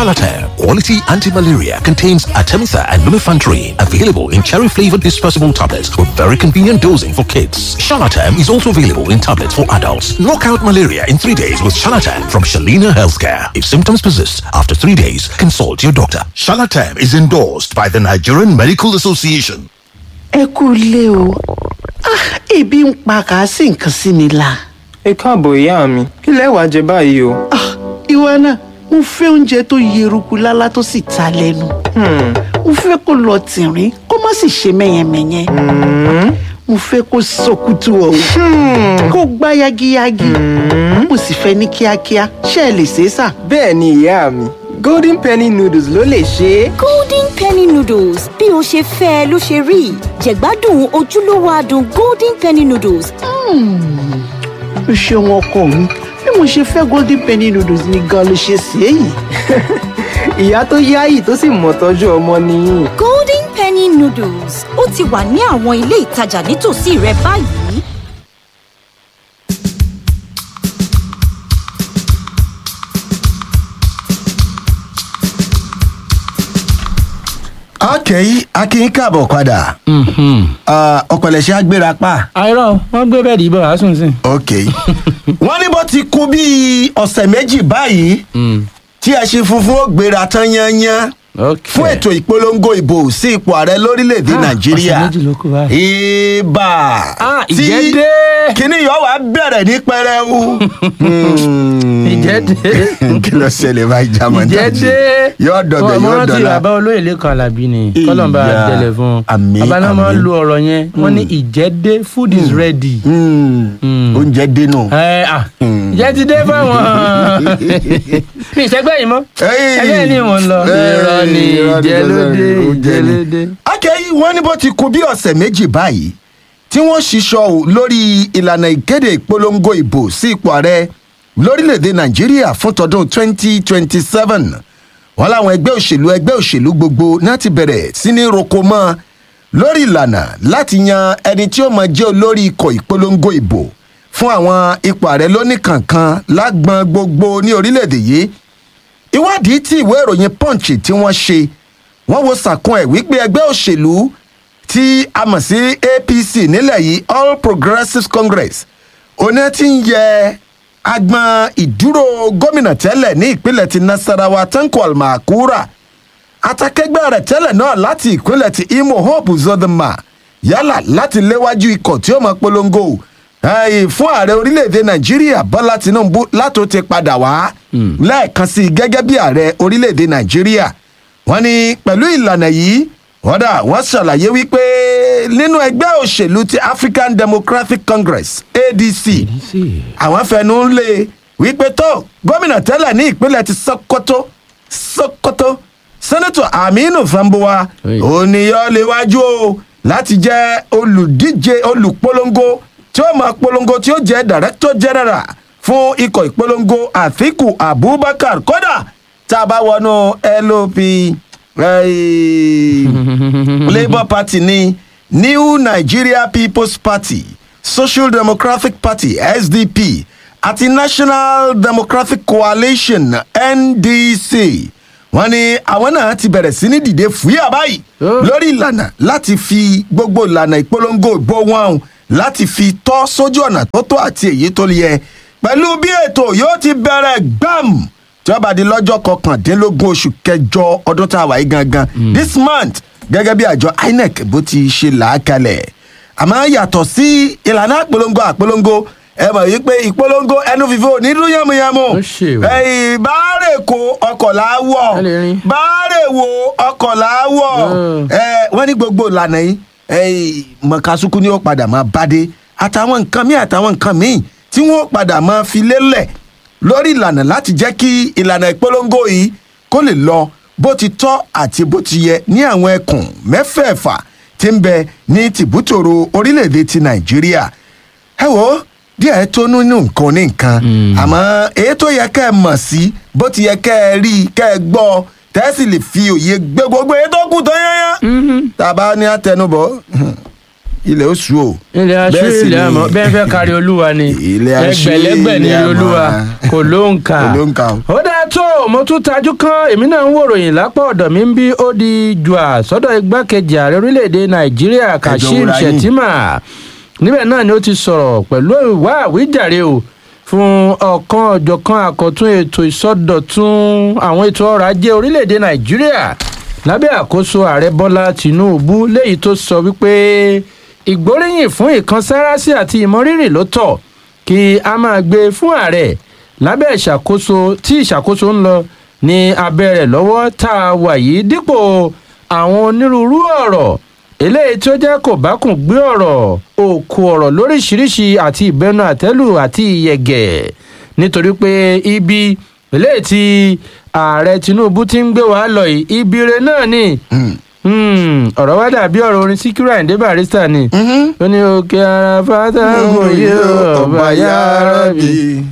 Shalatam Quality Anti-Malaria contains Artemether and lumefantrine. Available in cherry-flavored dispersible tablets with very convenient dosing for kids. Shalatam is also available in tablets for adults. Knock out malaria in three days with Shalatam from Shalina Healthcare. If symptoms persist after three days, consult your doctor. Shalatam is endorsed by the Nigerian Medical Association. ẹ kú ilé o Ah, ebi ń pa kà á sì nǹkan sí mi la. ẹ káàbọ̀ ìyá mi kí lẹ wàá jẹ báyìí o. Ah, ìwọ náà mo fẹ́ oúnjẹ tó yeruku lálá tó sì ta lẹ́nu. mo fẹ́ kó lọ tìrín kó má sì ṣe mẹ́yẹmẹ́yẹ. mo fẹ́ kó sọkútù ọ̀hún kó gbá yagiyagi. mo sì fẹ́ ní kíákíá ṣé ẹ lè ṣe é sà. bẹ́ẹ̀ ni ìyá mi golden penny noodles ló lè ṣe é. golden penny noodles bí o ṣe fẹ́ ẹ ló ṣe rí jẹ̀gbádùn ojúlówó adùn golden penny noodles o ṣeun ọkọ mi bí mo ṣe fẹ́ golden penny noodles ni gan ló ṣe sí èyí. ìyá tó yáyì tó sì mọ̀ tọ́jú ọmọ nìyí. golden penny noodles ó ti wà ní àwọn ilé ìtajà nítòsí rẹ báyìí. ọkẹ́ akin káàbọ̀ padà ọ̀pẹ̀lẹ̀ṣẹ̀ agbéra pa. àìrọ wọn gbé bẹẹdì ìbọn àásùn sí. ok wọ́n ní bó ti kú bíi ọ̀sẹ̀ méjì báyìí tí ẹṣin funfun ó gbéra tán yányán fún ètò ìpolongo ìbò sí ipò ààrẹ lórílẹ̀‐èdè Ah, nàìjíríà ọ̀sẹ̀ méjì ló kù báyìí. ibà Ah, tí ìjẹ́ dé. kíní yóò wá bẹ̀rẹ̀ ní pẹrẹwu. ìjẹ́ dé. kí ló ṣẹlẹ̀ báyìí jámọ́ ìjẹ́ dé. yóò dọ̀bẹ̀ Ọmọ yóò rántí dọ̀la. bàbá olóyè lẹ́kan alábí ni kọ́lọ́mbà Ìyá, tẹ̀lẹ̀ fún un. àmín, bàbá náà máa ń àmín. lo ọ̀rọ̀ yẹn wọ́n ní ìjẹ́ dé food is ready. Mm, oúnjẹ dénú. ẹ à ìjẹ́ ti dé fáwọn mi ìṣẹ́gbẹ́ yìí mọ́ ẹgbẹ́ ni mò ń lọ. irọ́ ni ìjẹ́ ló dé ìjẹ́ ló dé. akẹ́yí wọ́n ní bó ti kú bí ọ̀sẹ̀ méjì báyìí tí wọ́n ṣiṣọ́ ò lórí ìlànà ìkéde ìpolongo ìbò sí ipò ààrẹ lórílẹ̀‐èdè nàìjíríà fún tọdún 2027 wọ́n láwọn ẹgbẹ́ òṣèlú ẹgbẹ́ òṣèlú gbogbo náà ti bẹ̀rẹ̀ sí ní roko mọ́ lórí ìlànà láti yan ẹni tí ó máa jẹ́ olórí ikọ̀ ìpolongo ìbò fún àwọn ipò ààrẹ lóníkànkan lágbọn gbogbo ní orílẹ̀‐èdè yìí ìwádìí tí ìwé ìròyìn punch tí wọ́n ṣe wọ́n wo sàkún ẹ̀ wípé ẹgbẹ́ òṣèlú tí a mọ̀ sí apc nílẹ̀ yìí all progressives congress oní ti ń yẹ agbọn ìdúró gómìnà tẹ́lẹ̀ ní ìpínlẹ̀ ti nasarawa tanko almakura atakẹgbẹ́ rẹ̀ tẹ́lẹ̀ náà láti ìpínlẹ̀ ti imo hope zodoma yálà láti léwájú ikọ̀ tí ó mọ polongo eh, fún ààrẹ orílẹ̀-èdè nàìjíríà bọ́lá tinubu látò ti padà wá lẹ́ẹ̀kan sí i gẹ́gẹ́ bí ààrẹ orílẹ̀-èdè nàìjíríà wọ́n ní pẹ̀lú ìlànà yìí wọ́n dà wọ́n ṣàlàyé wípé nínú ẹgbẹ́ òṣèlú ti african democratic congress adc àwọn fẹnu ń lé wípé tó gómìnà tẹ́lẹ̀ ní ìpínlẹ̀ ti sokoto sokoto sẹ́nẹ́tọ̀ aminu fambowa Hey. òníyàn léwájú o láti jẹ́ olùdíje olùpolongo tí ó máa polongo tí ó jẹ́ director general fún ikọ̀ ìpolongo àfikù abubakar kódà tá a bá wọnú lop eh, labour party ní new nigeria people's party social democratic party sdp àti national democratic coalition ndc wọn ní àwọn náà ti bẹ̀rẹ̀ sí ní dìde fúyà báyìí lórí ìlànà láti fi gbogbo ìlànà ìpolongo ìbò wọn hàn láti fi tọ́ sójú ọ̀nà tó tó àti èyí tó yẹ pẹ̀lú bí ètò yóò ti bẹ̀rẹ̀ gbàm tí wọ́n bá di lọ́jọ́ kọkàndínlógún oṣù kẹjọ ọdún tá a wà yìí gangan this month gẹ́gẹ́ bí àjọ inec bó ti ṣe là á kalẹ̀ àmọ́ yàtọ̀ sí ìlànà àpolongo àpolongo ẹ mọ̀ wípé ìpolongo ẹnu fífò nídùú yàmùyàmù Ó ṣe o. ẹ̀yìn báárè kó ọkọ̀ láwọ̀ Ẹ lè rìn. báárè wo ọkọ̀ láwọ̀ Mm. ẹ wọ́n ní gbogbo ìlànà yìí ẹ̀yìn mọ̀kásùkú ni ó padà máa bádé àtàwọn nǹkan míì àtàwọn nǹkan míì tí wọ́n padà máa fi lélẹ̀ lórí ìlànà láti jẹ́ kí ìlànà ìpolongo yìí kó lè lọ bó ti tọ́ àti bó ti yẹ ní àwọn ẹkùn mẹ́fẹ̀ẹ̀fà tí ń bẹ ní tìbútòrò orílẹ̀-èdè ti nàìjíríà ẹ wo díẹ̀ tó nínú nǹkan ní nǹkan àmọ́ èyí tó yẹ kẹ́ ẹ mọ̀ sí bó ti yẹ kẹ́ ẹ rí i kẹ́ ẹ gbọ́ tẹ́sí lè fi òye gbé gbogbo èyí tó kù tó yányán tá a bá ní àtẹnubọ̀ ilẹ̀ oṣù o. ilẹ̀ aṣọ Bẹ́ẹ̀ sì ilẹ̀ ni- àmọ́ bẹ́ẹ̀ fẹ́ kárí olúwa ni Ilẹ̀ aṣọ, ẹgbẹ̀lẹ́gbẹ̀ ní ilẹ̀ àmọ́. olúwa kò ló ń kà Kò ló ń kà o. ó dáa tó mo tún tajú kan èmi náà ń wòròyìn lápá ọ̀dọ̀ mi ń bí ó di jùà sọ́dọ̀ igbákejì ààrẹ orílẹ̀‐èdè nàìjíríà kashim wúra yín. shettima níbẹ̀ náà ni ó ti sọ̀rọ̀ pẹ̀lú ìwà àwíjàre o fún ọ̀kan ọ̀jọ̀kan àkọ́tún ètò ìsọdọ̀tun àwọn ètò ọrọ̀ ajé orílẹ̀‐èdè nàìjíríà lábẹ́ àkóso ààrẹ bọ́lá tìǹbù léyìí tó sọ wípé ìgbóríyìn fún ìkansárásí àti ìmọrírì ló tọ́ kí a máa gbé fún ààrẹ lábẹ́ ìṣàkóso tí ìṣàkóso ń lọ ní abẹ́ rẹ̀ lọ́wọ́ tá a wà yìí dípò àwọn onírúurú ọ̀rọ̀ eléyìí tí ó jẹ́ kò bá kùn gbé ọ̀rọ̀ òkú ọ̀rọ̀ lóríṣiríṣi àti ìbẹnu àtẹ́lù àti ìyẹ̀gẹ̀ nítorí pé ibi eléyìí tí ààrẹ tinubu ti ń gbé wa lọ yìí ibi re náà ni Hmm, ọ̀rọ̀ wá dàbí ọ̀rọ̀ orin síkírù àyíndé barista ni ó ní òkè ara fátàgùn yìí ó ọba yára bí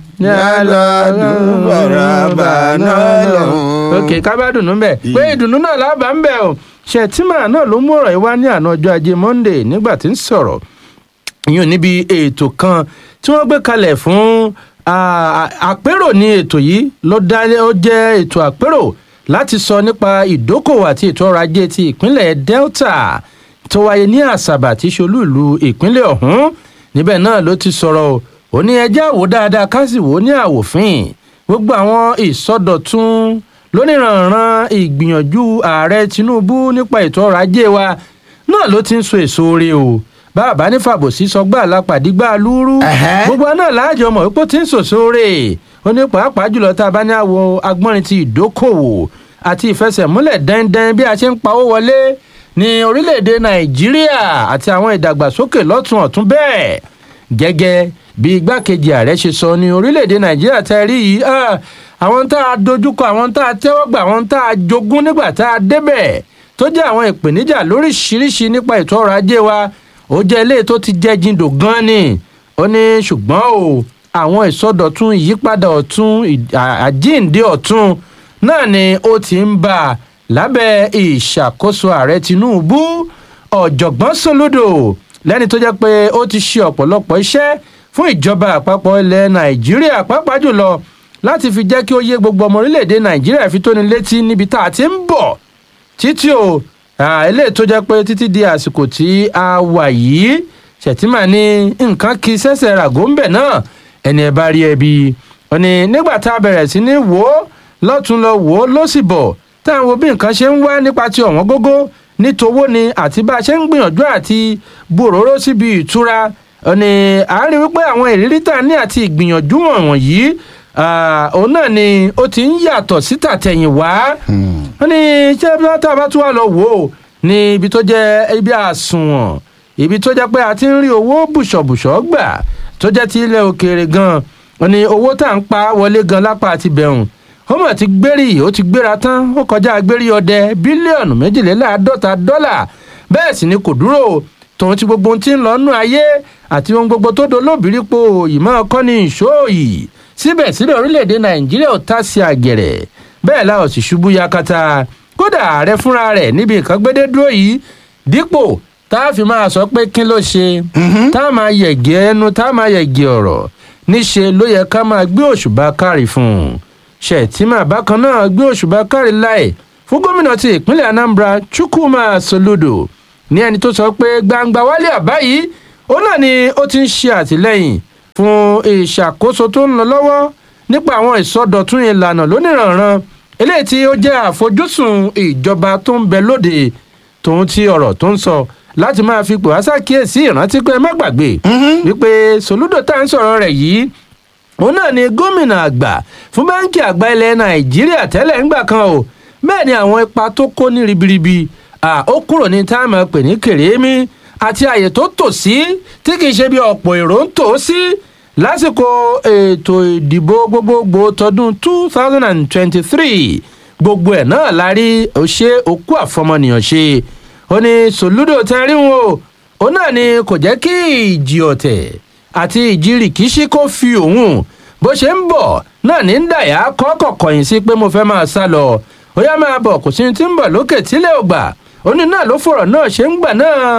yálà dùbàrà bàánà lọ. òkè kábàdùnú bẹ̀ pé ìdùnnú náà lábà ń bẹ̀ o ṣètìmọ̀ náà ló mú ọ̀rọ̀ yìí wá ní àná ọjọ́ ajé monday nígbà tí ń sọ̀rọ̀ ìyún níbi ètò kan tí wọ́n gbé kalẹ̀ fún ah, àpérò ní ètò yìí ló dá ó jẹ́ ètò àpérò láti sọ nípa ìdókòwò àti ètò ọrọ̀ ajé ti ìpínlẹ̀ delta tó wáyé ní àṣàbà tí ṣolú ìlú ìpínlẹ̀ ọ̀hún níbẹ̀ náà ló ti sọ̀rọ̀ o ó ní ẹjẹ́ àwò dáadáa ká sì wò ó ní àwòfín gbogbo àwọn ìsọdọ̀tun lóníranran ìgbìyànjú ààrẹ tinubu nípa ètò ọrọ̀ ajé wa náà ló ti ń so èso rè o bàbá ní fàbòsí sọgbà lápàdígbà lúrú Ẹ̀hẹ́. gbogbo náà láàjọ mọ̀ wípé ó ti ń sòso rè ó ní pàápàá jùlọ tá a bá ní àwọ agbọ́nrin ti ìdókòwò àti ìfẹsẹ̀múlẹ̀ dẹ́ndẹ́n bí a ṣe ń pawó wọlé ní orílẹ̀-èdè nàìjíríà àti àwọn ìdàgbàsókè lọ́tún ọ̀tún bẹ́ẹ̀ gẹ́gẹ́ bí igbákejì ààrẹ ṣe sọ ní orílẹ̀-èdè nàìjíríà tẹ́ rí yìí ah, àwọn tá a dojúkọ àwọn tá a tẹ́wọ́ gbà àwọn tá a jogún nígbà tá a débẹ̀ tó jẹ́ àwọn ìpèníjà lóríṣiríṣi nípa ètò ọrọ̀ ajé wa ó jẹ́ ilé tó ti jẹ́ jindò gan ni ó ní ṣùgbọ́n o àwọn ìsọdọ̀tun ìyípadà ọ̀tun ì- à- àjíǹde ọ̀tun náà ni ó ti ń bà lábẹ́ ìṣàkóso ààrẹ tinubu ọ̀jọ̀gbọ́n soludo lẹ́ni tó jẹ́ pé ó ti ṣe ọ̀pọ̀lọpọ̀ iṣẹ́ fún ìjọba àpapọ̀ ilẹ̀ nàìjíríà pàápàá jùlọ láti fi jẹ́ kí ó yé gbogbo ọmọ orílẹ̀-èdè nàìjíríà fi tóni létí níbi tá a ti ń bọ̀ títí o ah, eléyìí tó jẹ́ pé títí di àsìkò tí a wà yìí ṣètìmá ní nǹkan kí sẹ́sẹ̀ ràgó ń bẹ̀ náà ẹni ẹ bá rí ẹbí ó ní nígbà tá a bẹ̀rẹ̀ sí ní wò ó lọ́tún lọ wò ó ló sì bọ̀ tá à ń wo bí nǹkan ṣe ń wá nípa ti ọ̀wọ́n gógó nítowó ni àti bá a ṣe ń gbìyànjú àti bòróró síbi ìtura ó ní à ń rí wípé àwọn ìrírí tá a ní àti ìgbìyànjú wọ̀nyí ah, òun náà ni ó ti ń yàtọ̀ sí tàtẹ̀yìnwá wọ́n ní ṣé tá a bá tún wà lọ wò ó ní ibi tó jẹ́ ibi àsùnwọ̀n ibi tó jẹ́ pé a ti ń rí owó bùṣọ̀bùṣọ̀ gbà tó jẹ́ ti ilẹ̀ òkèèrè gan-an wọ́n ní owó tá à ń pa wọlé gan lápá àti bẹ̀rùn ó mọ̀ ti gbérí ó ti gbéra tán ó kọjá gbérí ọdẹ bílíọ̀nù méjìléláàádọ́ta dọ́là bẹ́ẹ̀ sì ni kò dúró tòun ti gbogbo ohun tí ń lọ nú ayé àti ohun gbogbo tó dolóbìrípo ìmọ̀ ọkọ ní ìṣóòyì síbẹ̀síbẹ̀ orílẹ̀-èdè nàìjíríà ò tá sí àgẹ̀rẹ̀ bẹ́ẹ̀ la ò sì ṣubú yakata kódà ààrẹ fúnra rẹ̀ níbi nǹkan gbédé dúró yìí dípò tá a fi máa sọ pé kí ló ṣe tá a máa yẹ̀gẹ́ ẹnu tá a máa yẹ̀gẹ́ ọ̀rọ̀ níṣe ló yẹ ká máa gbé òṣùbà kárì fún un ṣètìmá bákan náà gbé òṣùbà kárì láì fún gómìnà ti ìpínlẹ̀ anambra chukwuma soludo ní ẹni tó sọ pé gbangba wálé àbá yìí ó náà ni ó ti ń ṣe àtìlẹyìn fún ìṣàkóso tó ń lọ lọ́wọ́ nípa àwọn ìsọdọ̀tun ìlànà lóníranran eléyìí tí ó jẹ́ àfojúsùn ìjọba tó ń bẹ lóde tòun ti ọ̀rọ̀ tó ń sọ láti máa fi pò wá ṣàkíyèsí ìrántí pé ẹ má gbàgbé wípé soludo tá à ń sọ̀rọ̀ rẹ̀ yìí òun náà ni gómìnà àgbà fún báńkì àgbà ilẹ̀ nàìjíríà tẹ́lẹ̀ ńgbà kan o bẹ́ẹ̀ ni àwọn ipa tó kó ní ribiribi à, ó kúrò ní táàmù pè ní kèrémí àti àyè tó tò sí tí kì í ṣe bí ọ̀pọ̀ èrò ń tò sí lásìkò ètò ìdìbò gbogbogbò tọdún two thousand and twenty-three gbogbo ẹ̀ náà la rí ó ṣe òkú àfọmọnìyàn ṣe ó ní sòlúdò tẹ́rí wọn o òun náà ni kò jẹ́ kí ìjì ọ̀tẹ̀ àti ìjì rìkíṣí kó fi òun bó ṣe ń bọ̀ náà ní ń dàyà kọ́kọ̀ kọ̀yìn sí pé mo fẹ́ máa sá lọ ó yá máa bọ̀ kò sí ní tí ń bọ̀ lókè tílẹ̀ ò gbà ó ní náà ló fọ̀rọ̀ náà ṣe ń gbà náà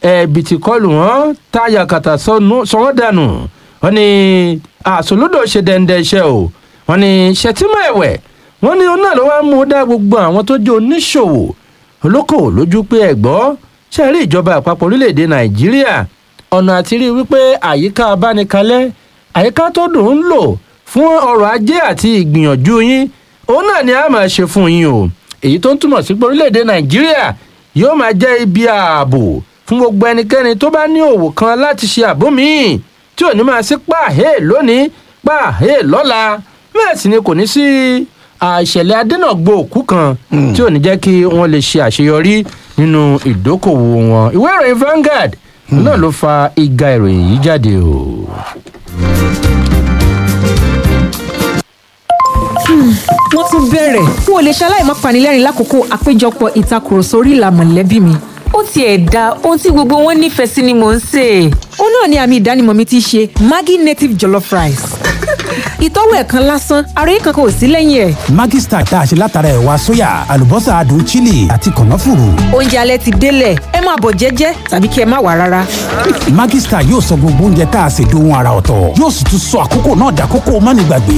ẹ̀bìtì kọlù wọn táyà kàtà sọ wọ́n dànù wọ́n ní àsòlódò ṣe dẹ́ndẹ́ iṣẹ́ o wọ́n ní ṣètìmọ̀ ẹ̀wẹ̀ wọ́n ní oná ló wá mú dá gbogbo àwọn tó jẹ́ oníṣòwò olókòwò lójú pé ẹ̀gbọ́ ṣe rí ìjọba àpapọ̀ orílẹ̀-èdè nàìjíríà ọ̀nà àti rí wípé àyíká abánikalẹ̀ àyíká tó dùn ún lò fún ọrọ̀ ajé àti ìgbìyànjú yín òun náà ni a máa ṣe fún yín o èyí tó ń túmọ̀ sí pé orílẹ̀-èdè nàìjíríà yóò máa jẹ́ ibi ààbò fún gbogbo ẹnikẹ́ni tó bá ní òwò kan láti ṣe àbó míì tí ò ní máa sí pàhé lónìí pàhé lọ́la bẹ́ẹ̀ sì ni kò ní sí àìṣẹ̀lẹ̀ adẹ́nàgbò òkú kan tí ò ní jẹ́ kí wọ́n lè ṣe àṣeyọrí nínú ìdókòwò wọn ìwé ìròyìn Vanguard náà ló fa ìga ìròyìn yìí jáde o. wọ́n tún bẹ̀rẹ̀ n ò lè ṣaláì má panilẹ́rìn lákòókò àpéjọpọ̀ ìtakùrọ̀sọ orí ìlà mọ̀lẹ́bí mi. ó tiẹ̀ da ohun tí gbogbo wọn nífẹ̀ẹ́ sí ni mò ń sè é. ó náà ni àmì ìdánimọ̀ mi ti ṣe Maggi native jollof rice. ìtọ́wò ẹ̀kan lásán àròyé kankan ò sí lẹ́yìn ẹ̀. Maggi Star tá a ṣe látara ẹ̀wà sóyà àlùbọ́sà adùn chili àti kànáfùrù. oúnjẹ alẹ́ ti délẹ̀ ẹ máa bọ̀ jẹ́jẹ́ tàbí kí ẹ má wá rárá. Maggi Star yóò sọ gbogbo oúnjẹ tá a ṣe dohun ara ọ̀tọ̀ yóò sì tún sọ àkókò náà dàkókò mánigbàgbé.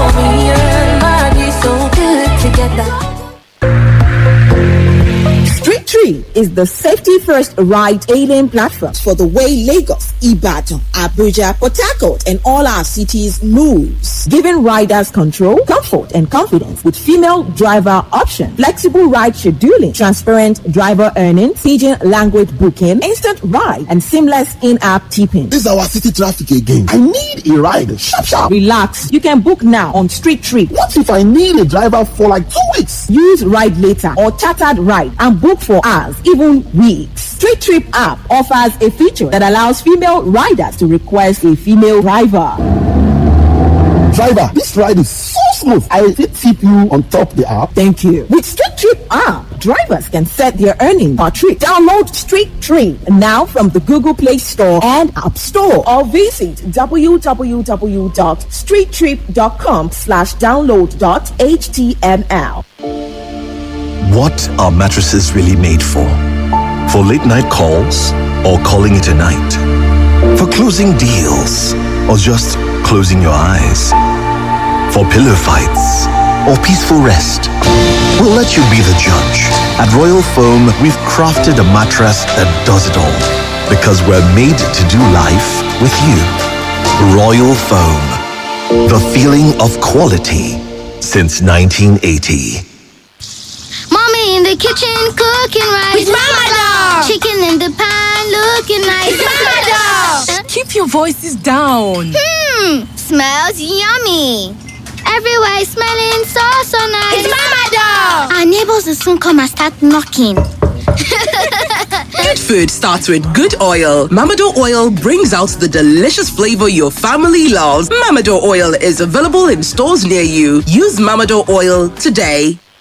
Street Tree is the safety first ride hailing platform for the way Lagos, Ibadan, Abuja, Port Harcourt, and all our cities moves, giving riders control, comfort, and confidence with female driver option, flexible ride scheduling, transparent driver earnings, pidgin language booking, instant ride, and seamless in-app tipping. This is our city traffic again. I need a ride. Sharp, sharp. Relax. You can book now on Street Tree. What if I need a driver for like two weeks? Use Ride Later or Chartered Ride and book for hours, even weeks. Street Trip app offers a feature that allows female riders to request a female driver. Driver, this ride is so smooth. I will tip you on top the app. Thank you. With Street Trip app, drivers can set their earnings per trip. Download Street Trip now from the Google Play Store and App Store or visit www.streettrip.com slash download dot html. What are mattresses really made for? For late night calls or calling it a night? For closing deals or just closing your eyes? For pillow fights or peaceful rest? We'll let you be the judge. At Royal Foam, we've crafted a mattress that does it all because we're made to do life with you. Royal Foam, the feeling of quality since 1980. Mommy in the kitchen cooking rice. With Mama Dog. Chicken in the pan looking nice. It's Mama Dog. Keep your voices down. Hmm, smells yummy. Everywhere is smelling so so nice. It's Mama Dog. Our neighbors will soon come and start knocking. Good food starts with good oil. Mamado oil brings out the delicious flavor your family loves. Mamado oil is available in stores near you. Use Mamado oil today.